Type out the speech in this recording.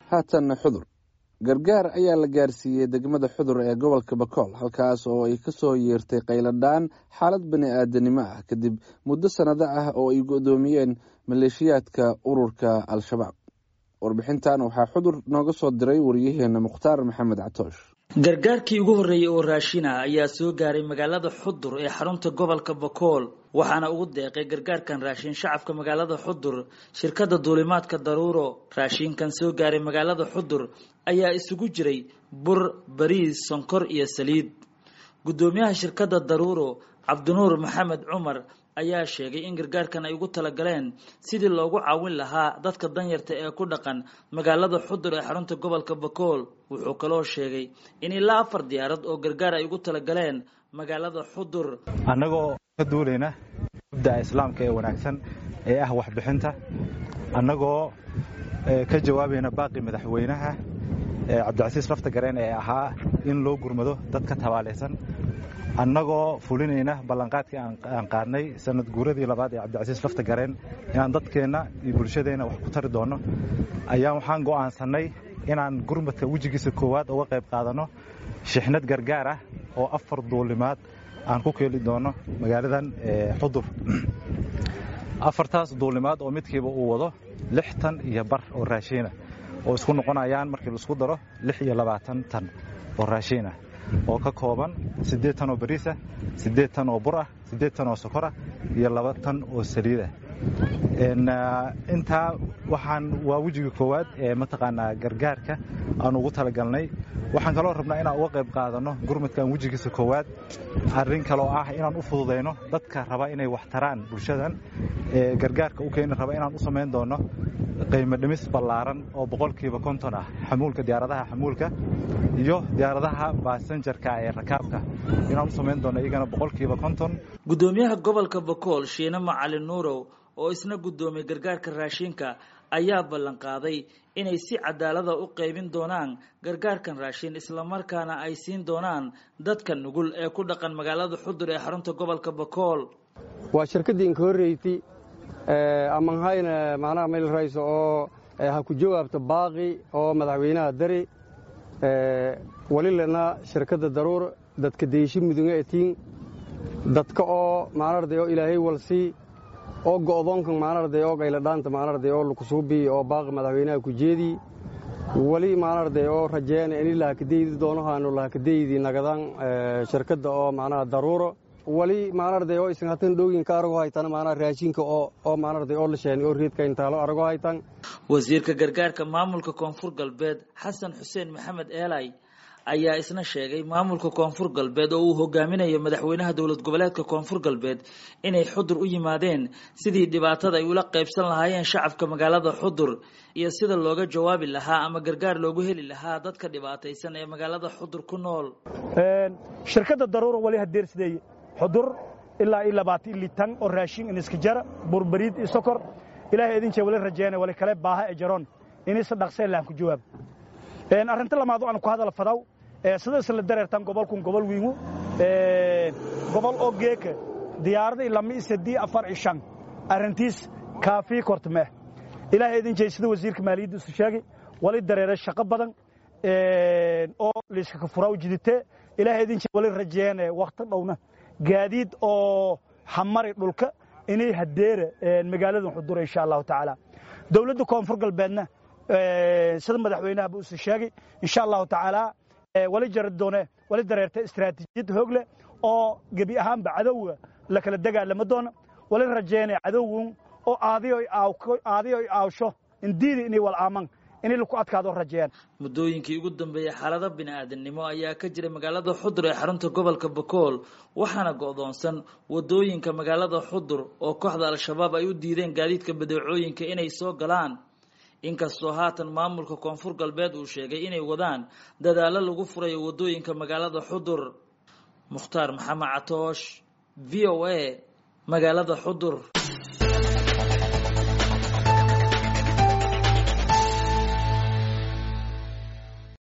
haatanna xudur gargaar ayaa la gaarsiiyey degmada xudur ee gobolka bakool halkaas oo ay ka soo yeertay qayladhaan xaalad bani aadanimo ah kadib muddo sannado ah oo ay go'doomiyeen maleeshiyaadka ururka al-shabaab warbixintan waxaa xudur nooga soo diray wariyaheena mukhtaar maxamed catoosh gargaarkii ugu horreeyey oo raashina ayaa soo gaaray magaalada xudur ee xarunta gobolka bakool waxaana ugu deeqay gargaarkan raashin shacabka magaalada xudur shirkadda duulimaadka daruuro raashinkan soo gaaray magaalada xudur ayaa isugu jiray bur bariis sonkor iyo saliid guddoomiyaha shirkadda daruuro cabdinuur maxamed cumar ayaa sheegay in gargaarkan ay ugu talagaleen sidii loogu caawin lahaa dadka danyarta ee ku dhaqan magaalada xudur ee xarunta gobolka bakool wuxuu kaloo sheegay in ilaa afar diyaarad oo gargaar ay ugu talagaleen magaalada xudur annagoo ka duulayna mubdaca islaamka ee wanaagsan ee ah waxbixinta annagoo ka jawaabayna baaqi madaxweynaha cabdicasiis lafta gareen ee ahaa in loo gurmado dadka tabaalaysan annagoo fulinayna ballanqaadkii aan qaadnay sanad guuradii labaad ee cabdicasiis lafta gareen inaan dadkeenna iyo bulshadeenna wax ku tari doonno ayaan waxaan go'aansannay inaan gurmadka wejigiisa koowaad uga qayb qaadanno shixnad gargaar ah oo afar duulimaad aan ku keeli doonno magaaladan xudur afartaas duulimaad oo midkiiba uu wado lix tan iyo bar oo raashiina oo isku noqonayaan markii laisku daro lix iyo labaatan tan oo raashiinah oo ka kooban siddeed tan oo bariisah siddeed tan oo bur ah siddeed tan oo sokorah iyo laba tan oo saliidah intaa waxaan waa wejiga koowaad ee mataqaanaa gargaarka aan ugu talagalnay waxaan kaloo rabnaa inaan uga qayb qaadanno gurmadkan wejigiisa koowaad arrin kaloo ah inaan u fududayno dadka raba inay wax taraan bulshadan ee gargaarka u keeni raba inaan u samayn doonno qiimo dhimis ballaaran oo boqolkiiba konton ah xamuulka diyaaradaha xamuulka iyo diyaaradaha baasanjarka ee rakaabka inaan u samayn doonno iyagana boqolkiiba konton guddoomiyaha gobolka bakool shiine macalin nuurow oo isna guddoomiyey gargaarka raashinka ayaa ballanqaaday inay si cadaalada u qaybin doonaan gargaarkan raashin islamarkaana ay siin doonaan dadka nugul ee ku dhaqan magaalada xudur ee xarunta gobolka bakool waa shirkaddii inka horreysay amanhayna macnaha mayl rayso oo ha ku jawaabto baaqi oo madaxweynaha dari walilana shirkadda daruur dadka deeshi mudunga etiin dadka oo maanarday oo ilaahay walsii oo go'doonkan maanarday oo qayladhaanta maanarday oo lukusuubii oo baaqi madaxweynaha ku jeedii weli maanarday oo rajeena ini lahakadeydi doonahaanu lahakadeydi nagadan shirkadda oo macnaha daruuro wali maanarday oo isan hatan dhowginka arago haytan maanaa raashinka oo oo maanarday oo la sheeni oo reedka intaalo arago haytan wasiirka gargaarka maamulka koonfur galbeed xasan xuseen maxamed eelay ayaa isna sheegay maamulka koonfur galbeed oo uu hogaaminayo madaxweynaha dowlad goboleedka koonfur galbeed inay xudur u yimaadeen sidii dhibaatada ay ula qaybsan lahaayeen shacabka magaalada xudur iyo sida looga jawaabi lahaa ama gargaar loogu heli lahaa dadka dhibaataysan ee magaalada xudur ku nool shirkadda daruura wali hadeersideeye xudur ilaa iyo labaatan ili tan oo raashin iniska jara burbariid iyo sokor ilaahay idin jee wali rajeene wali kale baaha ee jaroon inisa dhaqsee laan ku jawaab arrinta lamaad aan ku hadal fadaw sida isla dareertan gobolkun gobol wiingu gobol oo geeka diyaaradii lama isadii afar iyo shan arrintiis kaafii kortmee ilaahay idin jey sida wasiirka maaliyadda isu sheegay wali dareere shaqo badan oo liiskaka furaa u jiditee ilaahay idin jey wali rajeene wakhti dhowna gaadiid oo hamari dhulka inay hadeera magaaladan xudura insha allahu tacaala dowladda koonfur galbeedna sida madaxweynahaba usu sheegay insha allahu tacaala wali jari doone wali dareerta istaraatiijiyad hoog leh oo gebi ahaanba cadowga la kala dagaalama doona wali rajeene cadowgun oo aadiyo ay aawsho indiidi inay wal aaman inay laku adkaado rajeeyaan muddooyinkii ugu dambeeyey xaalado bini-aadamnimo ayaa ka jiray magaalada xudur ee xarunta gobolka bakool waxaana go'doonsan wadooyinka magaalada xudur oo kooxda al-shabaab ay u diideen gaadiidka badeecooyinka inay soo galaan inkastoo haatan maamulka koonfur galbeed uu sheegay inay wadaan dadaallo lagu furayo wadooyinka magaalada xudur mukhtaar maxamed catoosh v o a magaalada xudur